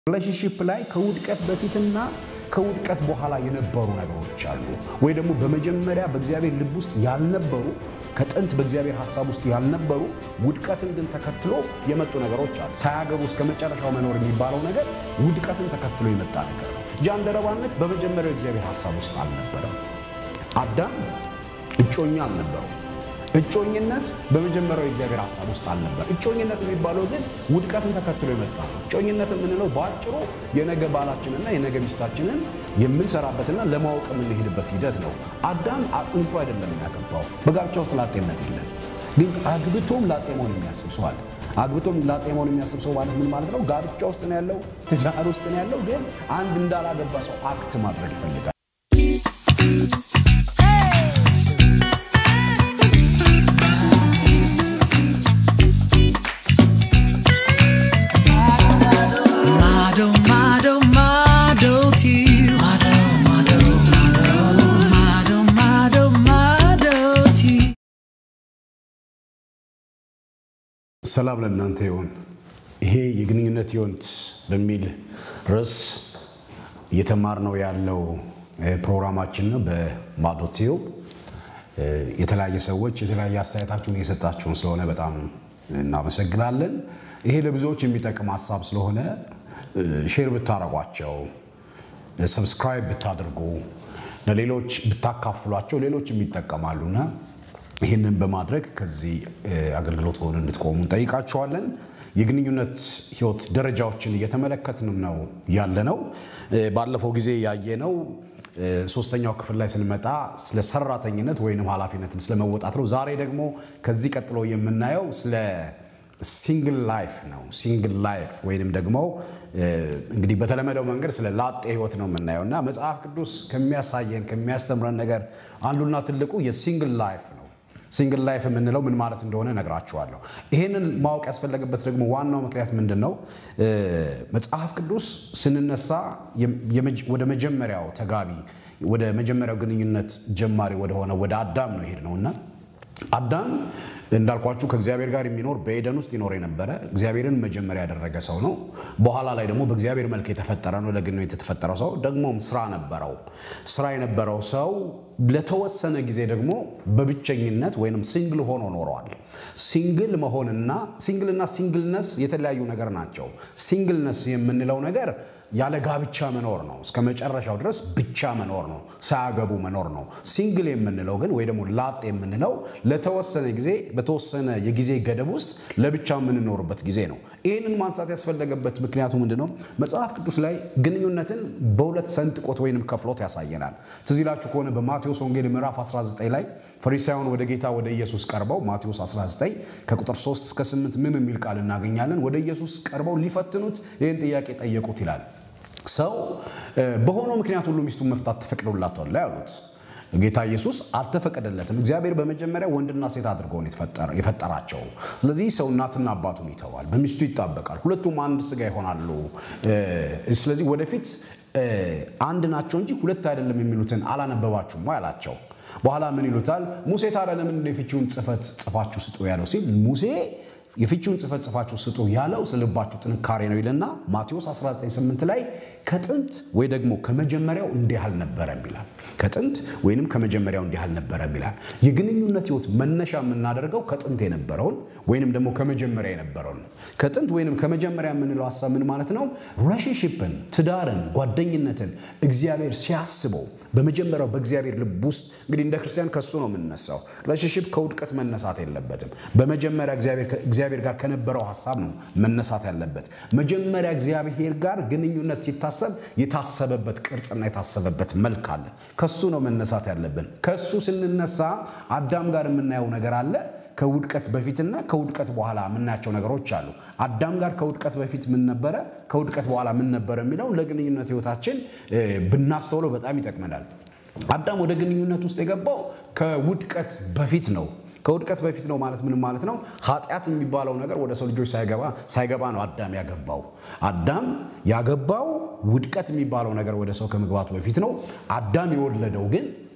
ሪሌሽንሽፕ ላይ ከውድቀት በፊትና ከውድቀት በኋላ የነበሩ ነገሮች አሉ፣ ወይ ደግሞ በመጀመሪያ በእግዚአብሔር ልብ ውስጥ ያልነበሩ ከጥንት በእግዚአብሔር ሀሳብ ውስጥ ያልነበሩ ውድቀትን ግን ተከትሎ የመጡ ነገሮች አሉ። ሳያገቡ እስከ መጨረሻው መኖር የሚባለው ነገር ውድቀትን ተከትሎ የመጣ ነገር ነው። ጃንደረባነት በመጀመሪያው የእግዚአብሔር ሀሳብ ውስጥ አልነበረም። አዳም እጮኛ አልነበረው። እጮኝነት በመጀመሪያው የእግዚአብሔር ሀሳብ ውስጥ አልነበር። እጮኝነት የሚባለው ግን ውድቀትን ተከትሎ የመጣ ነው። እጮኝነት የምንለው በአጭሩ የነገ ባላችንና የነገ ሚስታችንን የምንሰራበትና ለማወቅ የምንሄድበት ሂደት ነው። አዳም አጥንቶ አይደለም ያገባው። በጋብቻ ውስጥ ላጤነት የለም። ግን አግብቶም ላጤ መሆን የሚያስብ ሰው አለ። አግብቶም ላጤ መሆን የሚያስብ ሰው ማለት ምን ማለት ነው? ጋብቻ ውስጥ ነው ያለው፣ ትዳር ውስጥ ነው ያለው። ግን አንድ እንዳላገባ ሰው አክት ማድረግ ይፈልጋል። Mado, mado, mado to you. Mado, mado, mado. Mado, mado, mado to you. ሰላም ለእናንተ ይሁን። ይሄ የግንኙነት ህይወት በሚል ርዕስ እየተማርነው ያለው እ፣ ፕሮግራማችን ነው። በማዶቴው የተለያየ ሰዎች የተለያየ አስተያየታችሁን እየሰጣችሁን ስለሆነ በጣም እናመሰግናለን። ይሄ ለብዙዎች የሚጠቅም ሀሳብ ስለሆነ እ፣ ሼር ብታረጓቸው ሰብስክራይብ ብታደርጉ ለሌሎች ብታካፍሏቸው ሌሎችም ይጠቀማሉና ይህንን በማድረግ ከዚህ እ፣ አገልግሎት ሆነ እንድትቆሙ እንጠይቃችኋለን። የግንኙነት ህይወት ደረጃዎችን እየተመለከትን ነው ያለነው። እ፣ ባለፈው ጊዜ ያየነው እ፣ ሶስተኛው ክፍል ላይ ስንመጣ ስለ ሰራተኝነት ወይንም ኃላፊነትን ስለመወጣት ነው። ዛሬ ደግሞ ከዚህ ቀጥሎ የምናየው ስለ ሲንግል ላይፍ ነው። ሲንግል ላይፍ ወይንም ደግሞ እ፣ እንግዲህ በተለመደው መንገድ ስለ ላጤ ህይወት ነው የምናየው እና መጽሐፍ ቅዱስ ከሚያሳየን ከሚያስተምረን ነገር አንዱና ትልቁ የሲንግል ላይፍ ነው። ሲንግል ላይፍ የምንለው ምን ማለት እንደሆነ ነግራችኋለሁ። ይህንን ማወቅ ያስፈለገበት ደግሞ ዋናው ምክንያት ምንድን ነው? እ፣ መጽሐፍ ቅዱስ ስንነሳ የመጀ- ወደ መጀመሪያው ተጋቢ ወደ መጀመሪያው ግንኙነት ጀማሪ ወደሆነ ወደ አዳም ነው ይሄድ ነው እና አዳም እንዳልኳችሁ ከእግዚአብሔር ጋር የሚኖር በኤደን ውስጥ ይኖር የነበረ እግዚአብሔርን መጀመሪያ ያደረገ ሰው ነው። በኋላ ላይ ደግሞ በእግዚአብሔር መልክ የተፈጠረ ነው። ለግንኙነት የተፈጠረው ሰው ደግሞም ስራ ነበረው። ስራ የነበረው ሰው ለተወሰነ ጊዜ ደግሞ በብቸኝነት ወይንም ሲንግል ሆኖ ኖረዋል። ሲንግል መሆንና ሲንግልና ሲንግልነስ የተለያዩ ነገር ናቸው። ሲንግልነስ የምንለው ነገር ያለ ጋብቻ መኖር ነው። እስከ መጨረሻው ድረስ ብቻ መኖር ነው። ሳያገቡ መኖር ነው። ሲንግል የምንለው ግን ወይ ደግሞ ላጥ የምንለው ለተወሰነ ጊዜ በተወሰነ የጊዜ ገደብ ውስጥ ለብቻ የምንኖርበት ጊዜ ነው። ይህንን ማንሳት ያስፈለገበት ምክንያቱ ምንድን ነው? መጽሐፍ ቅዱስ ላይ ግንኙነትን በሁለት ሰንጥቆት ወይንም ከፍሎት ያሳየናል። ትዝ ይላችሁ ከሆነ በማቴዎስ ወንጌል ምዕራፍ 19 ላይ ፈሪሳውያን ወደ ጌታ ወደ ኢየሱስ ቀርበው ማቴዎስ 19 ከቁጥር 3 እስከ 8 ምን የሚል ቃል እናገኛለን? ወደ ኢየሱስ ቀርበው ሊፈትኑት ይህን ጥያቄ ጠየቁት ይላል። ሰው እ፣ በሆነው ምክንያት ሁሉ ሚስቱን መፍታት ተፈቅዶላታል ያሉት ጌታ ኢየሱስ አልተፈቀደለትም። እግዚአብሔር በመጀመሪያ ወንድና ሴት አድርጎ ነው የተፈጠረ- የፈጠራቸው። ስለዚህ ሰው እናትና አባቱን ይተዋል፣ በሚስቱ ይጣበቃል፣ ሁለቱም አንድ ስጋ ይሆናሉ። እ፣ ስለዚህ ወደፊት እ፣ አንድ ናቸው እንጂ ሁለት አይደለም የሚሉትን አላነበባችሁም ወይ አላቸው። በኋላ ምን ይሉታል? ሙሴ ታዲያ ለምን የፍቺውን ጽሕፈት ጽፋችሁ ስጡ ያለው ሲል ሙሴ የፍቺውን ጽሕፈት ጽፋችሁ ስጡ ያለው ስለ ልባችሁ ጥንካሬ ነው ይልና ማቴዎስ 19፥8 ላይ ከጥንት ወይ ደግሞ ከመጀመሪያው እንዲህ አልነበረም ይላል። ከጥንት ወይንም ከመጀመሪያው እንዲህ አልነበረም ይላል። የግንኙነት ህይወት መነሻ የምናደርገው ከጥንት የነበረውን ወይንም ደግሞ ከመጀመሪያ የነበረውን ነው። ከጥንት ወይንም ከመጀመሪያ የምንለው ሀሳብ ምን ማለት ነው? ሪሌሽንሽፕን፣ ትዳርን፣ ጓደኝነትን እግዚአብሔር ሲያስበው በመጀመሪያው በእግዚአብሔር ልብ ውስጥ እንግዲህ እንደ ክርስቲያን ከሱ ነው የምንነሳው። ሪሌሽንሽፕ ከውድቀት መነሳት የለበትም። በመጀመሪያ እግዚአብሔር እግዚአብሔር ጋር ከነበረው ሀሳብ ነው መነሳት ያለበት። መጀመሪያ እግዚአብሔር ጋር ግንኙነት ሲታሰብ የታሰበበት ቅርጽና የታሰበበት መልክ አለ። ከሱ ነው መነሳት ያለብን። ከሱ ስንነሳ አዳም ጋር የምናየው ነገር አለ። ከውድቀት በፊትና ከውድቀት በኋላ የምናያቸው ነገሮች አሉ። አዳም ጋር ከውድቀት በፊት ምን ነበረ፣ ከውድቀት በኋላ ምን ነበረ የሚለው ለግንኙነት ህይወታችን እ፣ ብናስተውለው በጣም ይጠቅመናል። አዳም ወደ ግንኙነት ውስጥ የገባው ከውድቀት በፊት ነው። ከውድቀት በፊት ነው ማለት ምን ማለት ነው? ኃጢአት የሚባለው ነገር ወደ ሰው ልጆች ሳይገባ ሳይገባ ነው አዳም ያገባው። አዳም ያገባው ውድቀት የሚባለው ነገር ወደ ሰው ከመግባቱ በፊት ነው። አዳም የወለደው ግን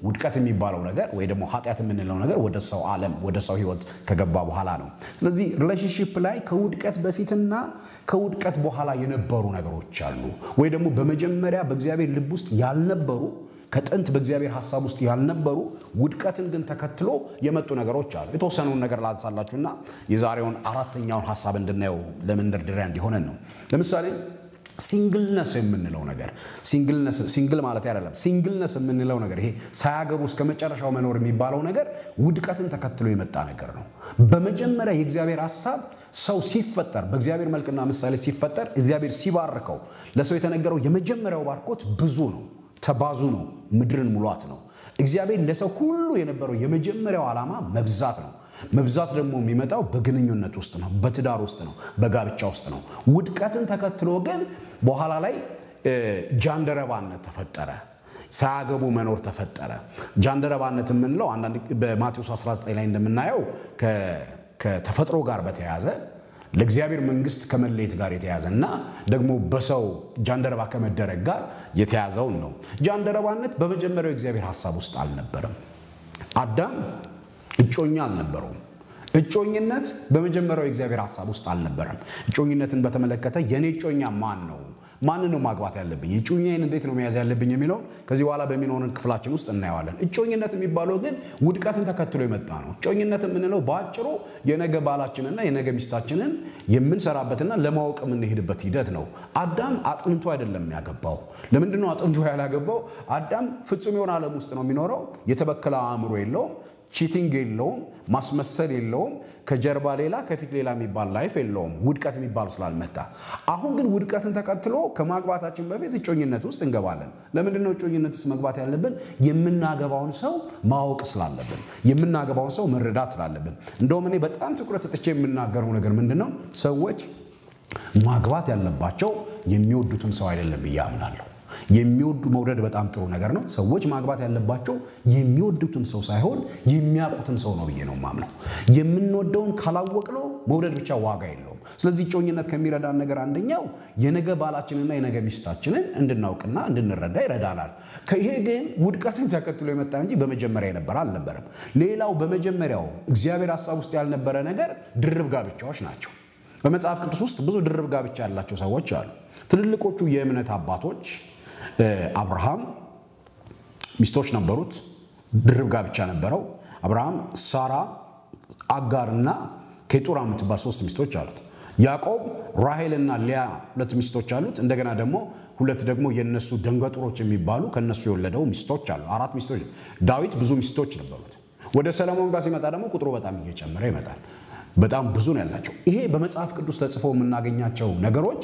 ውድቀት የሚባለው ነገር ወይ ደግሞ ኃጢአት የምንለው ነገር ወደ ሰው ዓለም ወደ ሰው ህይወት ከገባ በኋላ ነው። ስለዚህ ሪሌሽንሽፕ ላይ ከውድቀት በፊትና ከውድቀት በኋላ የነበሩ ነገሮች አሉ፣ ወይ ደግሞ በመጀመሪያ በእግዚአብሔር ልብ ውስጥ ያልነበሩ ከጥንት በእግዚአብሔር ሀሳብ ውስጥ ያልነበሩ ውድቀትን ግን ተከትሎ የመጡ ነገሮች አሉ። የተወሰነውን ነገር ላንሳላችሁና የዛሬውን አራተኛውን ሀሳብ እንድናየው ለመንደርደሪያ እንዲሆነን ነው። ለምሳሌ ሲንግልነስ የምንለው ነገር ሲንግል ማለት አይደለም። ሲንግልነስ የምንለው ነገር ይሄ ሳያገቡ እስከ መጨረሻው መኖር የሚባለው ነገር ውድቀትን ተከትሎ የመጣ ነገር ነው። በመጀመሪያ የእግዚአብሔር ሀሳብ ሰው ሲፈጠር በእግዚአብሔር መልክና ምሳሌ ሲፈጠር እግዚአብሔር ሲባርከው ለሰው የተነገረው የመጀመሪያው ባርኮት ብዙ ነው፣ ተባዙ ነው፣ ምድርን ሙሏት ነው። እግዚአብሔር ለሰው ሁሉ የነበረው የመጀመሪያው ዓላማ መብዛት ነው። መብዛት ደግሞ የሚመጣው በግንኙነት ውስጥ ነው፣ በትዳር ውስጥ ነው፣ በጋብቻ ውስጥ ነው። ውድቀትን ተከትሎ ግን በኋላ ላይ ጃንደረባነት ተፈጠረ። ሳያገቡ መኖር ተፈጠረ። ጃንደረባነት የምንለው አንዳንድ በማቴዎስ 19 ላይ እንደምናየው ከተፈጥሮ ጋር በተያያዘ ለእግዚአብሔር መንግስት ከመለየት ጋር የተያዘ እና ደግሞ በሰው ጃንደረባ ከመደረግ ጋር የተያዘውን ነው። ጃንደረባነት በመጀመሪያው የእግዚአብሔር ሀሳብ ውስጥ አልነበረም። አዳም እጮኛ አልነበረውም። እጮኝነት በመጀመሪያው የእግዚአብሔር ሀሳብ ውስጥ አልነበረም። እጮኝነትን በተመለከተ የኔ እጮኛ ማን ነው? ማንን ነው ማግባት ያለብኝ? እጮኛዬን እንዴት ነው መያዝ ያለብኝ የሚለውን ከዚህ በኋላ በሚኖረን ክፍላችን ውስጥ እናየዋለን። እጮኝነት የሚባለው ግን ውድቀትን ተከትሎ የመጣ ነው። እጮኝነት የምንለው በአጭሩ የነገ ባላችንና የነገ ሚስታችንን የምንሰራበትና ለማወቅ የምንሄድበት ሂደት ነው። አዳም አጥንቶ አይደለም ያገባው። ለምንድን ነው አጥንቶ ያላገባው? አዳም ፍጹም የሆነ ዓለም ውስጥ ነው የሚኖረው። የተበከለ አእምሮ የለውም። ቺቲንግ የለውም። ማስመሰል የለውም። ከጀርባ ሌላ ከፊት ሌላ የሚባል ላይፍ የለውም። ውድቀት የሚባል ስላልመጣ፣ አሁን ግን ውድቀትን ተከትሎ ከማግባታችን በፊት እጮኝነት ውስጥ እንገባለን። ለምንድን ነው እጮኝነት ውስጥ መግባት ያለብን? የምናገባውን ሰው ማወቅ ስላለብን፣ የምናገባውን ሰው መረዳት ስላለብን። እንደውም እኔ በጣም ትኩረት ሰጥቼ የምናገረው ነገር ምንድን ነው፣ ሰዎች ማግባት ያለባቸው የሚወዱትን ሰው አይደለም ብዬ አምናለሁ። የሚወዱ መውደድ በጣም ጥሩ ነገር ነው። ሰዎች ማግባት ያለባቸው የሚወዱትን ሰው ሳይሆን የሚያውቁትን ሰው ነው ብዬ ነው ማምነው። የምንወደውን ካላወቅነው መውደድ ብቻ ዋጋ የለውም። ስለዚህ እጮኝነት ከሚረዳን ነገር አንደኛው የነገ ባላችንና የነገ ሚስታችንን እንድናውቅና እንድንረዳ ይረዳናል። ይሄ ግን ውድቀትን ተከትሎ የመጣ እንጂ በመጀመሪያ የነበረ አልነበረም። ሌላው በመጀመሪያው እግዚአብሔር ሀሳብ ውስጥ ያልነበረ ነገር ድርብ ጋብቻዎች ናቸው። በመጽሐፍ ቅዱስ ውስጥ ብዙ ድርብ ጋብቻ ያላቸው ሰዎች አሉ። ትልልቆቹ የእምነት አባቶች አብርሃም ሚስቶች ነበሩት። ድርብ ጋብቻ ነበረው። አብርሃም፣ ሳራ፣ አጋርና ኬጡራ የምትባል ሶስት ሚስቶች አሉት። ያዕቆብ ራሄልና ሊያ ሁለት ሚስቶች አሉት። እንደገና ደግሞ ሁለት ደግሞ የነሱ ደንገጡሮች የሚባሉ ከነሱ የወለደው ሚስቶች አሉ። አራት ሚስቶች። ዳዊት ብዙ ሚስቶች ነበሩት። ወደ ሰለሞን ጋር ሲመጣ ደግሞ ቁጥሩ በጣም እየጨመረ ይመጣል። በጣም ብዙ ነው ያላቸው። ይሄ በመጽሐፍ ቅዱስ ተጽፎ የምናገኛቸው ነገሮች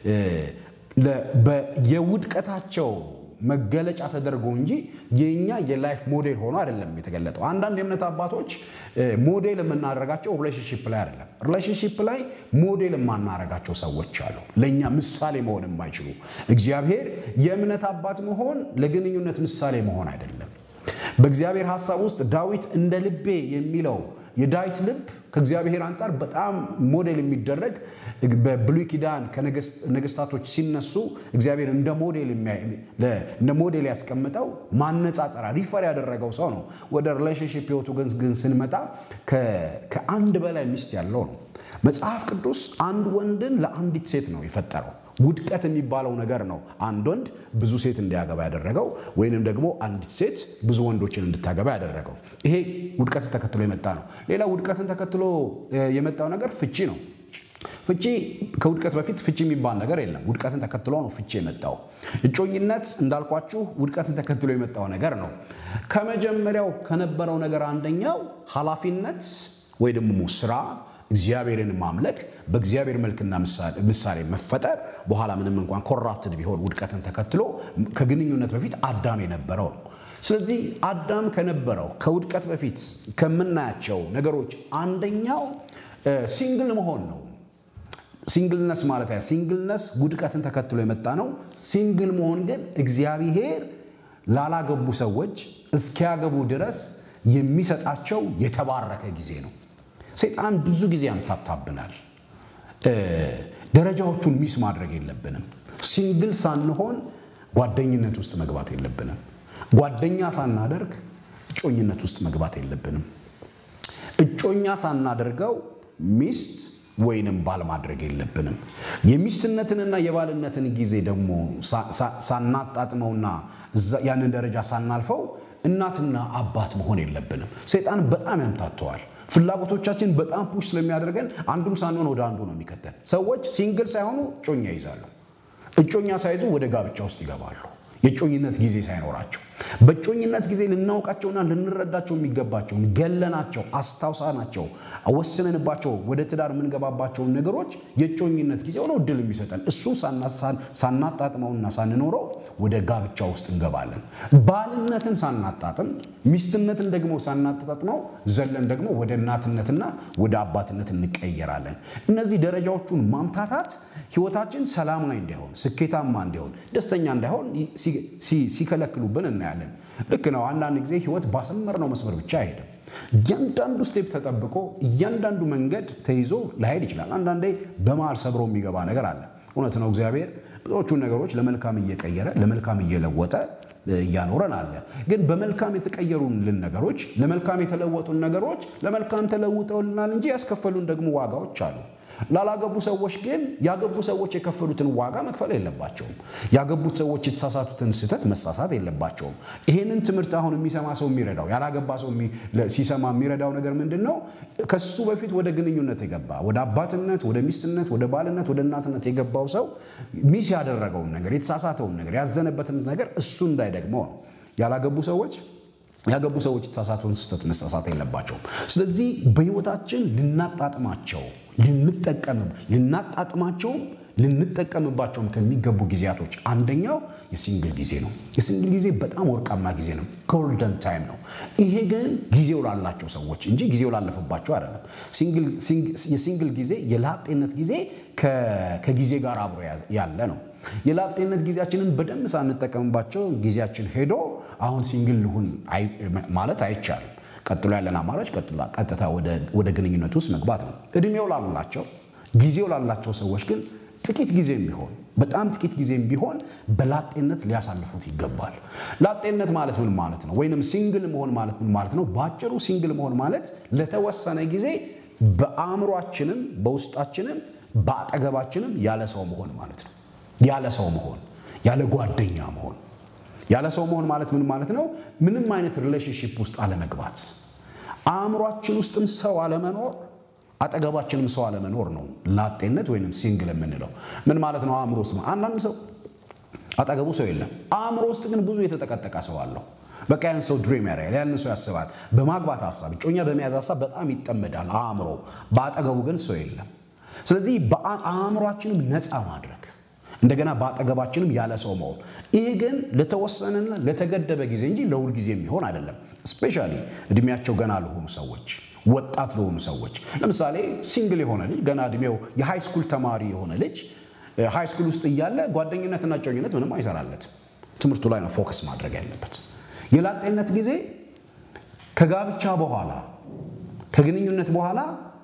የውድቀታቸው መገለጫ ተደርጎ እንጂ የኛ የላይፍ ሞዴል ሆኖ አይደለም የተገለጠው። አንዳንድ የእምነት አባቶች ሞዴል የምናደርጋቸው ሪሌሽንሽፕ ላይ አይደለም። ሪሌሽንሽፕ ላይ ሞዴል የማናደርጋቸው ሰዎች አሉ፣ ለእኛ ምሳሌ መሆን የማይችሉ። እግዚአብሔር የእምነት አባት መሆን ለግንኙነት ምሳሌ መሆን አይደለም። በእግዚአብሔር ሀሳብ ውስጥ ዳዊት እንደ ልቤ የሚለው የዳዊት ልብ ከእግዚአብሔር አንጻር በጣም ሞዴል የሚደረግ በብሉይ ኪዳን ከነገስታቶች ሲነሱ እግዚአብሔር እንደ ሞዴል ያስቀምጠው ማነጻጸሪያ ሪፈር ያደረገው ሰው ነው። ወደ ሪሌሽንሽፕ ህይወቱ ግን ስንመጣ ከአንድ በላይ ሚስት ያለው ነው። መጽሐፍ ቅዱስ አንድ ወንድን ለአንዲት ሴት ነው የፈጠረው። ውድቀት የሚባለው ነገር ነው አንድ ወንድ ብዙ ሴት እንዲያገባ ያደረገው ወይንም ደግሞ አንዲት ሴት ብዙ ወንዶችን እንድታገባ ያደረገው። ይሄ ውድቀትን ተከትሎ የመጣ ነው። ሌላ ውድቀትን ተከትሎ የመጣው ነገር ፍቺ ነው። ፍቺ ከውድቀት በፊት ፍቺ የሚባል ነገር የለም። ውድቀትን ተከትሎ ነው ፍቺ የመጣው። እጮኝነት እንዳልኳችሁ ውድቀትን ተከትሎ የመጣው ነገር ነው። ከመጀመሪያው ከነበረው ነገር አንደኛው ኃላፊነት ወይ ደግሞ ስራ እግዚአብሔርን ማምለክ በእግዚአብሔር መልክና ምሳሌ መፈጠር በኋላ ምንም እንኳን ኮራፕትድ ቢሆን ውድቀትን ተከትሎ ከግንኙነት በፊት አዳም የነበረው ነው። ስለዚህ አዳም ከነበረው ከውድቀት በፊት ከምናያቸው ነገሮች አንደኛው ሲንግል መሆን ነው። ሲንግልነስ ማለት ያ ሲንግልነስ ውድቀትን ተከትሎ የመጣ ነው። ሲንግል መሆን ግን እግዚአብሔር ላላገቡ ሰዎች እስኪያገቡ ድረስ የሚሰጣቸው የተባረከ ጊዜ ነው። ሰይጣን ብዙ ጊዜ ያምታታብናል። ደረጃዎቹን ሚስ ማድረግ የለብንም። ሲንግል ሳንሆን ጓደኝነት ውስጥ መግባት የለብንም። ጓደኛ ሳናደርግ እጮኝነት ውስጥ መግባት የለብንም። እጮኛ ሳናደርገው ሚስት ወይንም ባል ማድረግ የለብንም። የሚስትነትንና የባልነትን ጊዜ ደግሞ ሳናጣጥመውና ያንን ደረጃ ሳናልፈው እናትና አባት መሆን የለብንም። ሰይጣን በጣም ያምታተዋል። ፍላጎቶቻችን በጣም ፑሽ ስለሚያደርገን አንዱም ሳንሆን ወደ አንዱ ነው የሚከተል። ሰዎች ሲንግል ሳይሆኑ እጮኛ ይይዛሉ። እጮኛ ሳይዙ ወደ ጋብቻ ውስጥ ይገባሉ። የጮኝነት ጊዜ ሳይኖራቸው በጮኝነት ጊዜ ልናውቃቸውና ልንረዳቸው የሚገባቸውን ገለናቸው፣ አስታውሳናቸው፣ ወስነንባቸው ወደ ትዳር የምንገባባቸውን ነገሮች የጮኝነት ጊዜ ሆነው እድል የሚሰጠን እሱን ሳናጣጥመውና ሳንኖረው ወደ ጋብቻ ውስጥ እንገባለን። ባልነትን ሳናጣጥም ሚስትነትን ደግሞ ሳናጣጥመው ዘለን ደግሞ ወደ እናትነትና ወደ አባትነት እንቀየራለን። እነዚህ ደረጃዎቹን ማምታታት ህይወታችን ሰላማዊ እንዲሆን፣ ስኬታማ እንዲሆን፣ ደስተኛ እንዳይሆን ሲከለክሉብን እናያለን። ልክ ነው። አንዳንድ ጊዜ ህይወት ባሰመርነው መስመር ብቻ አይሄድም። እያንዳንዱ ስቴፕ ተጠብቆ እያንዳንዱ መንገድ ተይዞ ላይሄድ ይችላል። አንዳንዴ በመሃል ሰብሮ የሚገባ ነገር አለ። እውነት ነው። እግዚአብሔር ብዙዎቹን ነገሮች ለመልካም እየቀየረ ለመልካም እየለወጠ እያኖረን አለ። ግን በመልካም የተቀየሩልን ነገሮች፣ ለመልካም የተለወጡን ነገሮች ለመልካም ተለውጠውልናል እንጂ ያስከፈሉን ደግሞ ዋጋዎች አሉ። ላላገቡ ሰዎች ግን ያገቡ ሰዎች የከፈሉትን ዋጋ መክፈል የለባቸውም። ያገቡት ሰዎች የተሳሳቱትን ስህተት መሳሳት የለባቸውም። ይሄንን ትምህርት አሁን የሚሰማ ሰው የሚረዳው ያላገባ ሰው ሲሰማ የሚረዳው ነገር ምንድን ነው? ከሱ በፊት ወደ ግንኙነት የገባ ወደ አባትነት፣ ወደ ሚስትነት፣ ወደ ባልነት፣ ወደ እናትነት የገባው ሰው ሚስ ያደረገውን ነገር የተሳሳተውን ነገር ያዘነበትን ነገር እሱ እንዳይደግመው ነው። ያላገቡ ሰዎች ያገቡ ሰዎች የተሳሳተውን ስህተት መሳሳት የለባቸውም። ስለዚህ በህይወታችን ልናጣጥማቸው ልንጠቀም ልናጣጥማቸውም ልንጠቀምባቸውም ከሚገቡ ጊዜያቶች አንደኛው የሲንግል ጊዜ ነው። የሲንግል ጊዜ በጣም ወርቃማ ጊዜ ነው። ጎልደን ታይም ነው። ይሄ ግን ጊዜው ላላቸው ሰዎች እንጂ ጊዜው ላለፈባቸው አይደለም። የሲንግል ጊዜ የላጤነት ጊዜ ከጊዜ ጋር አብሮ ያለ ነው። የላጤነት ጊዜያችንን በደንብ ሳንጠቀምባቸው ጊዜያችን ሄዶ አሁን ሲንግል ልሁን ማለት አይቻልም። ቀጥሎ ያለን አማራጭ ቀጥታ ወደ ግንኙነት ውስጥ መግባት ነው። እድሜው ላላቸው ጊዜው ላላቸው ሰዎች ግን ጥቂት ጊዜም ቢሆን በጣም ጥቂት ጊዜም ቢሆን በላጤነት ሊያሳልፉት ይገባል። ላጤነት ማለት ምን ማለት ነው? ወይንም ሲንግል መሆን ማለት ምን ማለት ነው? በአጭሩ ሲንግል መሆን ማለት ለተወሰነ ጊዜ በአእምሯችንም በውስጣችንም በአጠገባችንም ያለ ሰው መሆን ማለት ነው። ያለ ሰው መሆን፣ ያለ ጓደኛ መሆን ያለ ሰው መሆን ማለት ምን ማለት ነው? ምንም አይነት ሪሌሽንሽፕ ውስጥ አለመግባት፣ አእምሯችን ውስጥም ሰው አለመኖር፣ አጠገባችንም ሰው አለመኖር ነው ላጤነት ወይንም ሲንግል የምንለው። ምን ማለት ነው? አእምሮ ውስጥ አንዳንድ ሰው አጠገቡ ሰው የለም፣ አእምሮ ውስጥ ግን ብዙ የተጠቀጠቀ ሰው አለው። በቃ ያን ሰው ድሪም ያደርጋል፣ ያን ሰው ያስባል። በማግባት ሀሳብ፣ እጮኛ በመያዝ ሀሳብ በጣም ይጠመዳል አእምሮ፣ በአጠገቡ ግን ሰው የለም። ስለዚህ አእምሯችንም ነፃ ማድረግ እንደገና በአጠገባችንም ያለ ሰው መሆን። ይህ ግን ለተወሰነና ለተገደበ ጊዜ እንጂ ለሁል ጊዜ የሚሆን አይደለም። ስፔሻሊ እድሜያቸው ገና ለሆኑ ሰዎች፣ ወጣት ለሆኑ ሰዎች። ለምሳሌ ሲንግል የሆነ ልጅ ገና እድሜው የሃይ ስኩል ተማሪ የሆነ ልጅ ሃይ ስኩል ውስጥ እያለ ጓደኝነትና ጮኝነት ምንም አይሰራለትም። ትምህርቱ ላይ ነው ፎከስ ማድረግ ያለበት። የላጤነት ጊዜ ከጋብቻ በኋላ ከግንኙነት በኋላ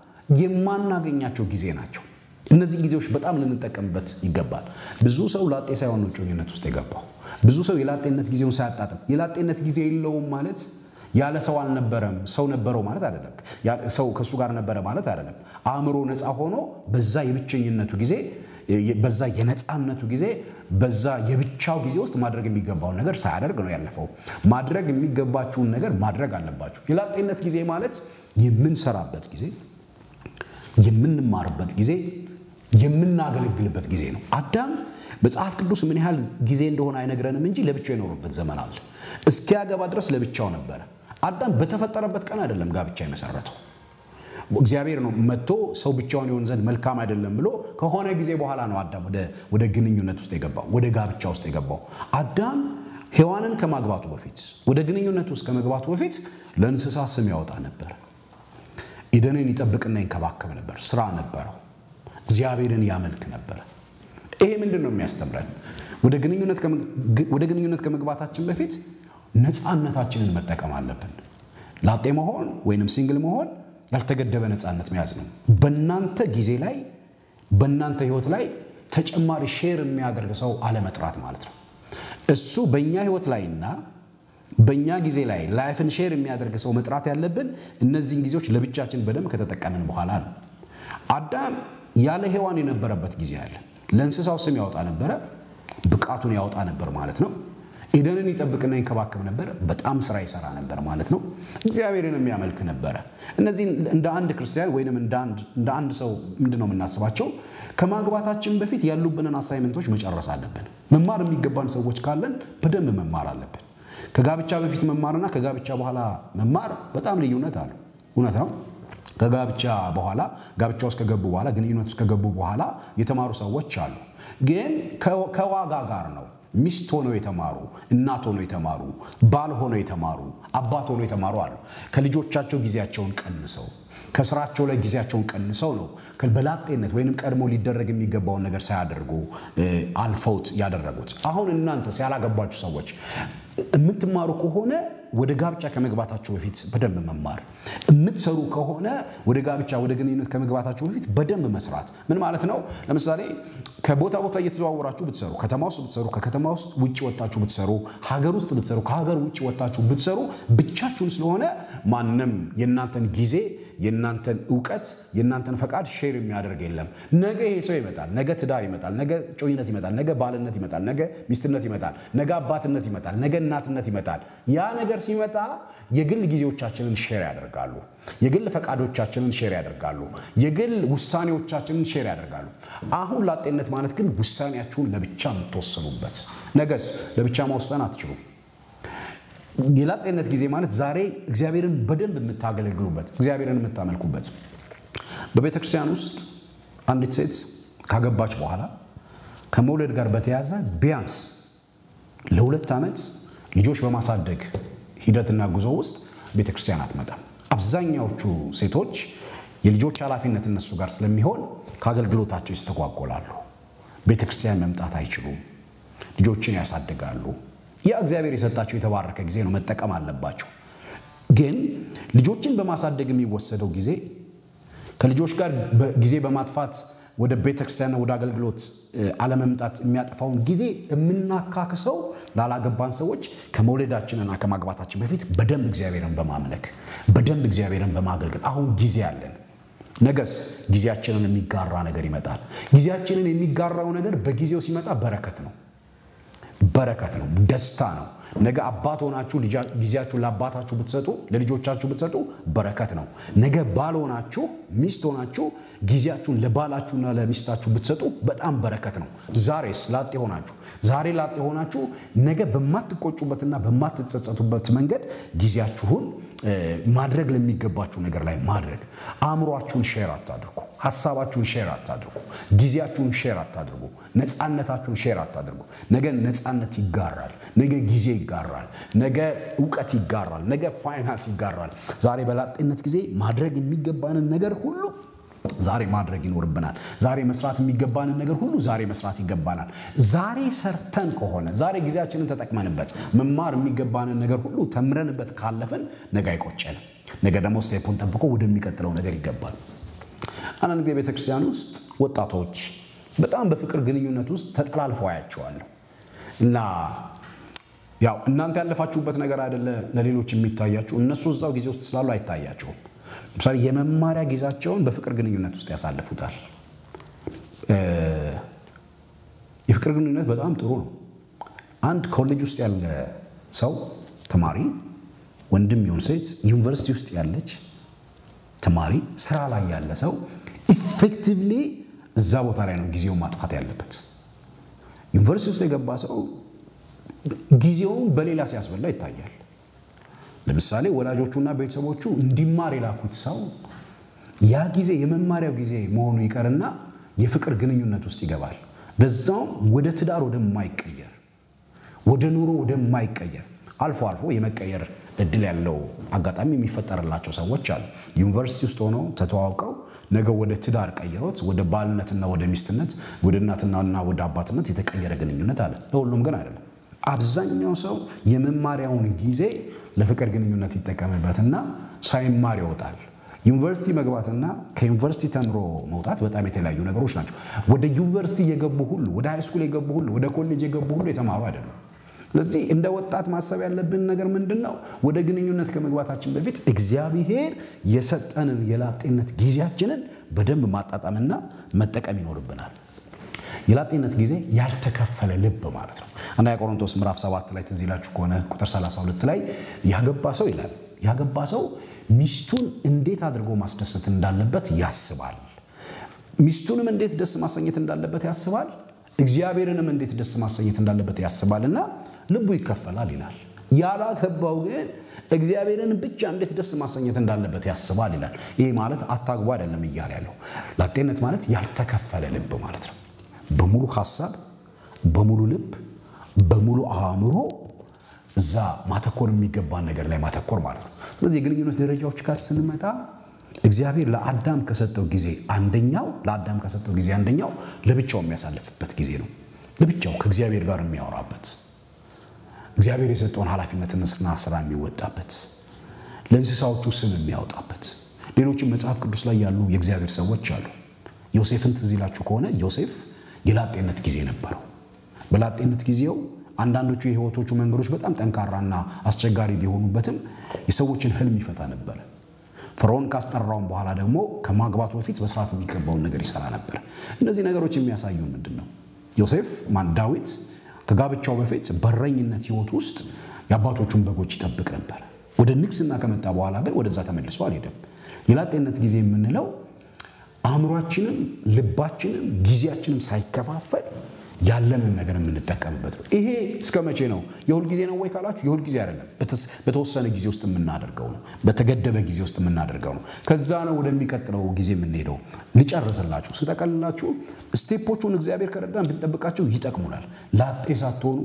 የማናገኛቸው ጊዜ ናቸው። እነዚህ ጊዜዎች በጣም ልንጠቀምበት ይገባል። ብዙ ሰው ላጤ ሳይሆን ነው እጮኝነት ውስጥ የገባው። ብዙ ሰው የላጤነት ጊዜውን ሳያጣጥም የላጤነት ጊዜ የለውም ማለት ያለ ሰው አልነበረም፣ ሰው ነበረው ማለት አይደለም። ሰው ከእሱ ጋር ነበረ ማለት አይደለም። አእምሮ ነፃ ሆኖ በዛ የብቸኝነቱ ጊዜ በዛ የነፃነቱ ጊዜ በዛ የብቻው ጊዜ ውስጥ ማድረግ የሚገባውን ነገር ሳያደርግ ነው ያለፈው። ማድረግ የሚገባችውን ነገር ማድረግ አለባችሁ። የላጤነት ጊዜ ማለት የምንሰራበት ጊዜ፣ የምንማርበት ጊዜ የምናገለግልበት ጊዜ ነው። አዳም መጽሐፍ ቅዱስ ምን ያህል ጊዜ እንደሆነ አይነግረንም እንጂ ለብቻው የኖሩበት ዘመን አለ። እስኪያገባ ድረስ ለብቻው ነበረ። አዳም በተፈጠረበት ቀን አይደለም ጋብቻ የመሰረተው። እግዚአብሔር ነው መጥቶ ሰው ብቻውን የሆን ዘንድ መልካም አይደለም ብሎ ከሆነ ጊዜ በኋላ ነው አዳም ወደ ግንኙነት ውስጥ የገባው፣ ወደ ጋብቻ ውስጥ የገባው። አዳም ሔዋንን ከማግባቱ በፊት ወደ ግንኙነት ውስጥ ከመግባቱ በፊት ለእንስሳ ስም ያወጣ ነበር። ኢደንን ይጠብቅና ይንከባከብ ነበር። ስራ ነበረው። እግዚአብሔርን ያመልክ ነበረ። ይሄ ምንድን ነው የሚያስተምረን? ወደ ግንኙነት ከመግባታችን በፊት ነፃነታችንን መጠቀም አለብን። ላጤ መሆን ወይንም ሲንግል መሆን ያልተገደበ ነፃነት መያዝ ነው። በእናንተ ጊዜ ላይ በእናንተ ህይወት ላይ ተጨማሪ ሼር የሚያደርግ ሰው አለመጥራት ማለት ነው። እሱ በእኛ ህይወት ላይና በእኛ ጊዜ ላይ ላይፍን ሼር የሚያደርግ ሰው መጥራት ያለብን እነዚህን ጊዜዎች ለብቻችን በደንብ ከተጠቀምን በኋላ ነው። አዳም ያለ ሔዋን የነበረበት ጊዜ አለ። ለእንስሳው ስም ያወጣ ነበረ፣ ብቃቱን ያወጣ ነበር ማለት ነው። ኤደንን ይጠብቅና ይንከባከብ ነበር። በጣም ስራ ይሰራ ነበር ማለት ነው። እግዚአብሔርን የሚያመልክ ነበረ። እነዚህ እንደ አንድ ክርስቲያን ወይም እንደ አንድ ሰው ምንድን ነው የምናስባቸው? ከማግባታችን በፊት ያሉብንን አሳይመንቶች መጨረስ አለብን። መማር የሚገባን ሰዎች ካለን በደንብ መማር አለብን። ከጋብቻ በፊት መማርና ከጋብቻ በኋላ መማር በጣም ልዩነት አለው። እውነት ነው። ከጋብቻ በኋላ ጋብቻ ውስጥ ከገቡ በኋላ ግንኙነት ውስጥ ከገቡ በኋላ የተማሩ ሰዎች አሉ። ግን ከዋጋ ጋር ነው። ሚስት ሆነው የተማሩ፣ እናት ሆነው የተማሩ፣ ባል ሆነው የተማሩ፣ አባት ሆነው የተማሩ አሉ። ከልጆቻቸው ጊዜያቸውን ቀንሰው ከስራቸው ላይ ጊዜያቸውን ቀንሰው ነው በላጤነት ወይንም ቀድሞ ሊደረግ የሚገባውን ነገር ሳያደርጉ አልፈውት ያደረጉት። አሁን እናንተስ ያላገባችሁ ሰዎች የምትማሩ ከሆነ ወደ ጋብቻ ከመግባታችሁ በፊት በደንብ መማር፣ የምትሰሩ ከሆነ ወደ ጋብቻ ወደ ግንኙነት ከመግባታችሁ በፊት በደንብ መስራት። ምን ማለት ነው? ለምሳሌ ከቦታ ቦታ እየተዘዋወራችሁ ብትሰሩ፣ ከተማ ውስጥ ብትሰሩ፣ ከከተማ ውስጥ ውጭ ወጣችሁ ብትሰሩ፣ ሀገር ውስጥ ብትሰሩ፣ ከሀገር ውጭ ወጣችሁ ብትሰሩ፣ ብቻችሁን ስለሆነ ማንም የእናንተን ጊዜ የእናንተን እውቀት የእናንተን ፈቃድ ሼር የሚያደርግ የለም። ነገ ይሄ ሰው ይመጣል፣ ነገ ትዳር ይመጣል፣ ነገ ጮኝነት ይመጣል፣ ነገ ባልነት ይመጣል፣ ነገ ሚስትነት ይመጣል፣ ነገ አባትነት ይመጣል፣ ነገ እናትነት ይመጣል። ያ ነገር ሲመጣ የግል ጊዜዎቻችንን ሼር ያደርጋሉ። የግል ፈቃዶቻችንን ሼር ያደርጋሉ። የግል ውሳኔዎቻችንን ሼር ያደርጋሉ። አሁን ላጤነት ማለት ግን ውሳኔያችሁን ለብቻ የምትወስኑበት፣ ነገስ ለብቻ መወሰን አትችሉም። የላጤነት ጊዜ ማለት ዛሬ እግዚአብሔርን በደንብ የምታገለግሉበት እግዚአብሔርን የምታመልኩበት። በቤተ ክርስቲያን ውስጥ አንዲት ሴት ካገባች በኋላ ከመውለድ ጋር በተያያዘ ቢያንስ ለሁለት ዓመት ልጆች በማሳደግ ሂደትና ጉዞ ውስጥ ቤተ ክርስቲያን አትመጣም። አብዛኛዎቹ ሴቶች የልጆች ኃላፊነት እነሱ ጋር ስለሚሆን ከአገልግሎታቸው ይስተጓጎላሉ። ቤተ ክርስቲያን መምጣት አይችሉም። ልጆችን ያሳድጋሉ። ያ እግዚአብሔር የሰጣቸው የተባረከ ጊዜ ነው፣ መጠቀም አለባቸው። ግን ልጆችን በማሳደግ የሚወሰደው ጊዜ ከልጆች ጋር ጊዜ በማጥፋት ወደ ቤተ ክርስቲያንና ወደ አገልግሎት አለመምጣት የሚያጠፋውን ጊዜ የምናካክሰው ላላገባን ሰዎች ከመውለዳችንና ከማግባታችን በፊት በደንብ እግዚአብሔርን በማምለክ በደንብ እግዚአብሔርን በማገልገል አሁን ጊዜ አለን። ነገስ ጊዜያችንን የሚጋራ ነገር ይመጣል። ጊዜያችንን የሚጋራው ነገር በጊዜው ሲመጣ በረከት ነው በረከት ነው፣ ደስታ ነው። ነገ አባት ሆናችሁ ጊዜያችሁን ለአባታችሁ ብትሰጡ፣ ለልጆቻችሁ ብትሰጡ በረከት ነው። ነገ ባል ሆናችሁ ሚስት ሆናችሁ ጊዜያችሁን ለባላችሁና ለሚስታችሁ ብትሰጡ በጣም በረከት ነው። ዛሬስ ላጤ ሆናችሁ ዛሬ ላጤ ሆናችሁ ነገ በማትቆጩበትና በማትጸጸቱበት መንገድ ጊዜያችሁን ማድረግ ለሚገባችሁ ነገር ላይ ማድረግ። አእምሯችሁን ሼር አታድርጉ። ሀሳባችሁን ሼር አታድርጉ። ጊዜያችሁን ሼር አታድርጉ። ነፃነታችሁን ሼር አታድርጉ። ነገ ነፃነት ይጋራል። ነገ ጊዜ ይጋራል። ነገ እውቀት ይጋራል። ነገ ፋይናንስ ይጋራል። ዛሬ በላጤነት ጊዜ ማድረግ የሚገባንን ነገር ሁሉ ዛሬ ማድረግ ይኖርብናል። ዛሬ መስራት የሚገባንን ነገር ሁሉ ዛሬ መስራት ይገባናል። ዛሬ ሰርተን ከሆነ ዛሬ ጊዜያችንን ተጠቅመንበት መማር የሚገባንን ነገር ሁሉ ተምረንበት ካለፍን ነገ አይቆጨንም። ነገ ደግሞ ስቴፑን ጠብቆ ወደሚቀጥለው ነገር ይገባል። አንዳንድ ጊዜ ቤተክርስቲያን ውስጥ ወጣቶች በጣም በፍቅር ግንኙነት ውስጥ ተጠላልፈው አያቸዋለሁ እና ያው እናንተ ያለፋችሁበት ነገር አይደለ ለሌሎች የሚታያችሁ፣ እነሱ እዛው ጊዜ ውስጥ ስላሉ አይታያቸውም። ለምሳሌ የመማሪያ ጊዜያቸውን በፍቅር ግንኙነት ውስጥ ያሳልፉታል። የፍቅር ግንኙነት በጣም ጥሩ ነው። አንድ ኮሌጅ ውስጥ ያለ ሰው ተማሪ ወንድም ይሁን ሴት፣ ዩኒቨርሲቲ ውስጥ ያለች ተማሪ፣ ስራ ላይ ያለ ሰው ኢፌክቲቭሊ እዛ ቦታ ላይ ነው ጊዜውን ማጥፋት ያለበት። ዩኒቨርሲቲ ውስጥ የገባ ሰው ጊዜውን በሌላ ሲያስበላ ይታያል። ለምሳሌ ወላጆቹና ቤተሰቦቹ እንዲማር የላኩት ሰው ያ ጊዜ የመማሪያው ጊዜ መሆኑ ይቀርና የፍቅር ግንኙነት ውስጥ ይገባል። ለዛውም ወደ ትዳር ወደማይቀየር ወደ ኑሮ ወደማይቀየር አልፎ አልፎ የመቀየር እድል ያለው አጋጣሚ የሚፈጠርላቸው ሰዎች አሉ። ዩኒቨርሲቲ ውስጥ ሆነው ተተዋውቀው ነገ ወደ ትዳር ቀይሮት ወደ ባልነትና ወደ ሚስትነት ወደ እናትናና ወደ አባትነት የተቀየረ ግንኙነት አለ። ለሁሉም ግን አይደለም። አብዛኛው ሰው የመማሪያውን ጊዜ ለፍቅር ግንኙነት ይጠቀምበትና ሳይማር ይወጣል። ዩኒቨርሲቲ መግባትና ከዩኒቨርሲቲ ተምሮ መውጣት በጣም የተለያዩ ነገሮች ናቸው። ወደ ዩኒቨርሲቲ የገቡ ሁሉ፣ ወደ ሃይስኩል የገቡ ሁሉ፣ ወደ ኮሌጅ የገቡ ሁሉ የተማሩ አይደሉም። ስለዚህ እንደ ወጣት ማሰብ ያለብን ነገር ምንድን ነው? ወደ ግንኙነት ከመግባታችን በፊት እግዚአብሔር የሰጠንን የላጤነት ጊዜያችንን በደንብ ማጣጣምና መጠቀም ይኖርብናል። የላጤነት ጊዜ ያልተከፈለ ልብ ማለት ነው። አንደኛ ቆሮንቶስ ምዕራፍ 7 ላይ ትዝ ይላችሁ ከሆነ ቁጥር 32 ላይ ያገባ ሰው ይላል ያገባ ሰው ሚስቱን እንዴት አድርጎ ማስደሰት እንዳለበት ያስባል። ሚስቱንም እንዴት ደስ ማሰኘት እንዳለበት ያስባል። እግዚአብሔርንም እንዴት ደስ ማሰኘት እንዳለበት ያስባልና ልቡ ይከፈላል ይላል። ያላገባው ግን እግዚአብሔርን ብቻ እንዴት ደስ ማሰኘት እንዳለበት ያስባል ይላል። ይህ ማለት አታግቡ አይደለም እያለ ያለው። ላጤነት ማለት ያልተከፈለ ልብ ማለት ነው። በሙሉ ሀሳብ፣ በሙሉ ልብ፣ በሙሉ አእምሮ እዛ ማተኮር የሚገባን ነገር ላይ ማተኮር ማለት ነው። ስለዚህ የግንኙነት ደረጃዎች ጋር ስንመጣ እግዚአብሔር ለአዳም ከሰጠው ጊዜ አንደኛው ለአዳም ከሰጠው ጊዜ አንደኛው ለብቻው የሚያሳልፍበት ጊዜ ነው። ለብቻው ከእግዚአብሔር ጋር የሚያወራበት እግዚአብሔር የሰጠውን ኃላፊነትና ስራ የሚወጣበት ለእንስሳዎቹ ስም የሚያወጣበት ሌሎችም መጽሐፍ ቅዱስ ላይ ያሉ የእግዚአብሔር ሰዎች አሉ። ዮሴፍን ትዝ ይላችሁ ከሆነ ዮሴፍ የላጤነት ጊዜ ነበረው። በላጤነት ጊዜው አንዳንዶቹ የህይወቶቹ መንገዶች በጣም ጠንካራና አስቸጋሪ ቢሆኑበትም የሰዎችን ህልም ይፈታ ነበረ። ፈርዖን ካስጠራውን በኋላ ደግሞ ከማግባቱ በፊት በስርዓት የሚገባውን ነገር ይሰራ ነበር። እነዚህ ነገሮች የሚያሳዩ ምንድን ነው? ዮሴፍ ማን ዳዊት ከጋብቻው በፊት በረኝነት ህይወት ውስጥ የአባቶቹን በጎች ይጠብቅ ነበር። ወደ ንግስና ከመጣ በኋላ ግን ወደዛ ተመልሶ አልሄደም። የላጤነት ጊዜ የምንለው አእምሯችንም ልባችንም ጊዜያችንም ሳይከፋፈል ያለንን ነገር የምንጠቀምበት ነው። ይሄ እስከ መቼ ነው? የሁል ጊዜ ነው ወይ ካላችሁ፣ የሁል ጊዜ አይደለም። በተወሰነ ጊዜ ውስጥ የምናደርገው ነው። በተገደበ ጊዜ ውስጥ የምናደርገው ነው። ከዛ ነው ወደሚቀጥለው ጊዜ የምንሄደው። ልጨርስላችሁ፣ ስጠቀልላችሁ፣ ስቴፖቹን እግዚአብሔር ከረዳን ብንጠብቃቸው ይጠቅሙናል። ላጤ ሳትሆኑ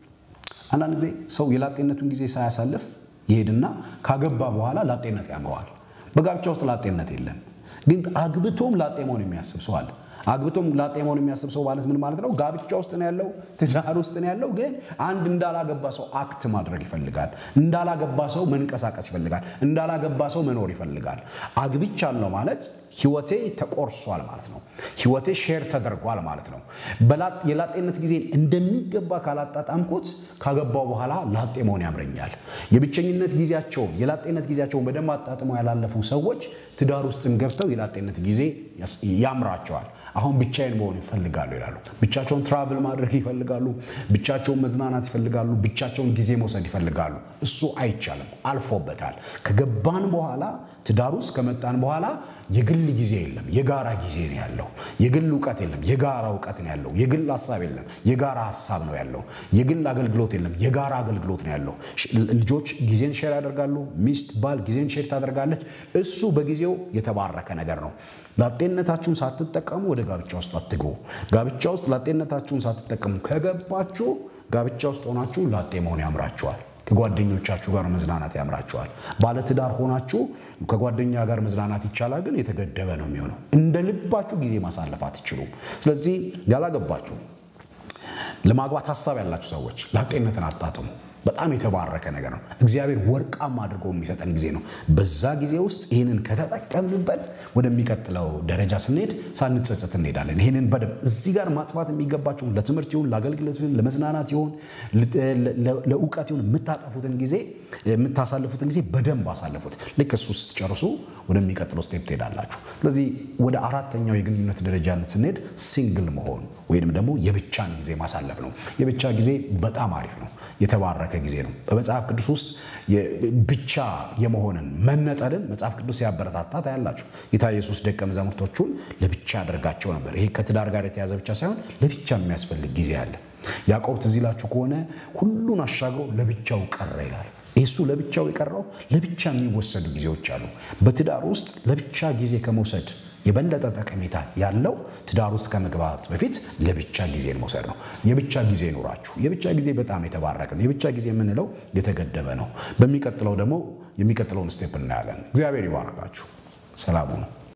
አንዳንድ ጊዜ ሰው የላጤነቱን ጊዜ ሳያሳልፍ ይሄድና ካገባ በኋላ ላጤነት ያመዋል። በጋብቻ ውስጥ ላጤነት የለም፣ ግን አግብቶም ላጤ መሆን የሚያስብ ሰው አለ። አግብቶም ላጤ መሆን የሚያስብ ሰው ማለት ምን ማለት ነው? ጋብቻ ውስጥ ነው ያለው፣ ትዳር ውስጥ ነው ያለው። ግን አንድ እንዳላገባ ሰው አክት ማድረግ ይፈልጋል። እንዳላገባ ሰው መንቀሳቀስ ይፈልጋል። እንዳላገባ ሰው መኖር ይፈልጋል። አግብቻለሁ ማለት ህይወቴ ተቆርሷል ማለት ነው። ህይወቴ ሼር ተደርጓል ማለት ነው። የላጤነት ጊዜን እንደሚገባ ካላጣጣምኩት ካገባው በኋላ ላጤ መሆን ያምረኛል። የብቸኝነት ጊዜያቸውን የላጤነት ጊዜያቸውን በደንብ አጣጥመው ያላለፉ ሰዎች ትዳር ውስጥም ገብተው የላጤነት ጊዜ ያምራቸዋል። አሁን ብቻዬን መሆን ይፈልጋሉ ይላሉ። ብቻቸውን ትራቭል ማድረግ ይፈልጋሉ። ብቻቸውን መዝናናት ይፈልጋሉ። ብቻቸውን ጊዜ መውሰድ ይፈልጋሉ። እሱ አይቻልም፣ አልፎበታል። ከገባን በኋላ ትዳር ውስጥ ከመጣን በኋላ የግል ጊዜ የለም፣ የጋራ ጊዜ ነው ያለው። የግል እውቀት የለም፣ የጋራ እውቀት ነው ያለው። የግል ሀሳብ የለም፣ የጋራ ሀሳብ ነው ያለው። የግል አገልግሎት የለም፣ የጋራ አገልግሎት ነው ያለው። ልጆች ጊዜን ሼር ያደርጋሉ። ሚስት ባል ጊዜን ሼር ታደርጋለች። እሱ በጊዜው የተባረከ ነገር ነው። ላጤነታችሁን ሳትጠቀሙ ወደ ጋብቻ ውስጥ አትግቡ። ጋብቻ ውስጥ ላጤነታችሁን ሳትጠቀሙ ከገባችሁ ጋብቻ ውስጥ ሆናችሁ ላጤ መሆን ያምራችኋል። ከጓደኞቻችሁ ጋር መዝናናት ያምራችኋል። ባለትዳር ሆናችሁ ከጓደኛ ጋር መዝናናት ይቻላል፣ ግን የተገደበ ነው የሚሆነው። እንደ ልባችሁ ጊዜ ማሳለፍ አትችሉም። ስለዚህ ያላገባችሁ ለማግባት ሀሳብ ያላችሁ ሰዎች ላጤነትን አጣጥሙ። በጣም የተባረከ ነገር ነው። እግዚአብሔር ወርቃማ አድርጎ የሚሰጠን ጊዜ ነው። በዛ ጊዜ ውስጥ ይህንን ከተጠቀምንበት ወደሚቀጥለው ደረጃ ስንሄድ ሳንጸጸት እንሄዳለን። ይህንን በደንብ እዚህ ጋር ማጥፋት የሚገባቸው ለትምህርት ይሁን ለአገልግሎት ይሁን ለመዝናናት ይሁን ለእውቀት ይሁን የምታጠፉትን ጊዜ የምታሳልፉትን ጊዜ በደንብ አሳልፉት። ልክ እሱ ስትጨርሱ ወደሚቀጥለው ስቴፕ ትሄዳላችሁ። ስለዚህ ወደ አራተኛው የግንኙነት ደረጃነት ስንሄድ ሲንግል መሆን ወይም ደግሞ የብቻን ጊዜ ማሳለፍ ነው። የብቻ ጊዜ በጣም አሪፍ ነው። የተባረከ ጊዜ ነው። በመጽሐፍ ቅዱስ ውስጥ ብቻ የመሆንን መነጠልን መጽሐፍ ቅዱስ ያበረታታ ታያላችሁ። ጌታ ኢየሱስ ደቀ መዛሙርቶቹን ለብቻ ያደርጋቸው ነበር። ይሄ ከትዳር ጋር የተያዘ ብቻ ሳይሆን ለብቻ የሚያስፈልግ ጊዜ አለ። ያዕቆብ ትዝ ይላችሁ ከሆነ ሁሉን አሻግሮ ለብቻው ቀረ ይላል። እሱ ለብቻው የቀረው ለብቻ የሚወሰዱ ጊዜዎች አሉ። በትዳር ውስጥ ለብቻ ጊዜ ከመውሰድ የበለጠ ጠቀሜታ ያለው ትዳር ውስጥ ከመግባት በፊት ለብቻ ጊዜን መውሰድ ነው። የብቻ ጊዜ ይኑራችሁ። የብቻ ጊዜ በጣም የተባረከ ነው። የብቻ ጊዜ የምንለው የተገደበ ነው። በሚቀጥለው ደግሞ የሚቀጥለውን ስቴፕ እናያለን። እግዚአብሔር ይባርካችሁ። ሰላሙ ነው።